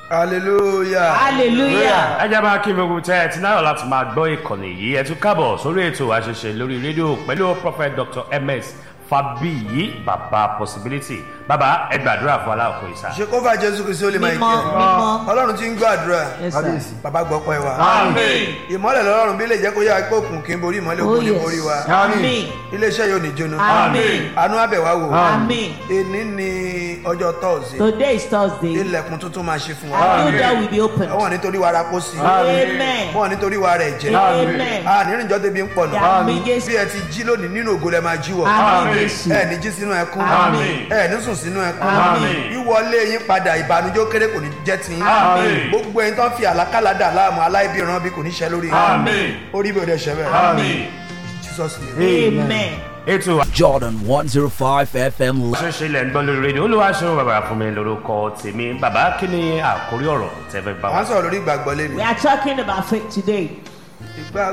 hallelujah. hallelujah. ẹ jẹ́ máa kí gbogbo tẹ́ ẹ ti náírà láti máa gbọ́ ìkànnì yìí ẹ tún kábọ̀ sórí ètò àṣẹṣe lórí rédíò pẹ̀lú prophet dr ms fabiyi baba possibility baba ẹ gbàdúrà fún aláàkó ìsà. ṣe kó fà jésù kristu ó lè máa mímọ́ kí ẹ mímọ́. ọlọ́run ti ń gbọ́ àdúrà Yes, sir. bàbá gbọ́ pẹ́ wa amen ìmọ́lẹ̀ lọ́rùn bí lè jẹ́ kó yá pé òkun kí n borí ìmọ́lẹ̀ Oh, òkun ní yes. borí wa Amen. iléeṣẹ́ yóò ní jóná Amen. àánú àbẹ̀wá wò Amen. èní ni ọjọ́ tọ́ọ̀sì Today is Thursday. ilẹ̀kùn tuntun máa ṣe fún wa A new door will be opened. wọ́n nítorí wa ra kó sí Amen. wọ́n nítorí wa rẹ̀ jẹ́ Amen. a nírìnjọ́ débi ń pọ̀ náà Àmín Jésù. bí ẹ ti jí lónìí nínú ògo lẹ máa jí wọ̀ Àmín Jésù. ẹ ní jí sínú ẹkún Àmín. ẹ ní sùn sínú ẹkún Àmín. wíwọlé yín padà ìbànújẹ́ ó kéré kò ní jẹ́ tiyín Àmín. gbogbo ẹni tó ń fi àlákàlà dà láàmú aláìbíran bí kò ní ṣe lórí Àmín. orí bí òde ṣẹ bẹ́ẹ̀ amen. jesus name. Amen. ètò Jordan 105 FM. àṣẹṣe ilẹ̀ ń gbọ́ lórí rédíò olúwa ṣeun bàbá fún mi lórúkọ tèmi bàbá kí ni àkórí ọ̀rọ̀ tẹ́fẹ́ bá wọ́n wa. sọ̀rọ̀ lórí ìgbàgbọ́ lẹ́nu We are talking about faith today. ìgbàgbọ́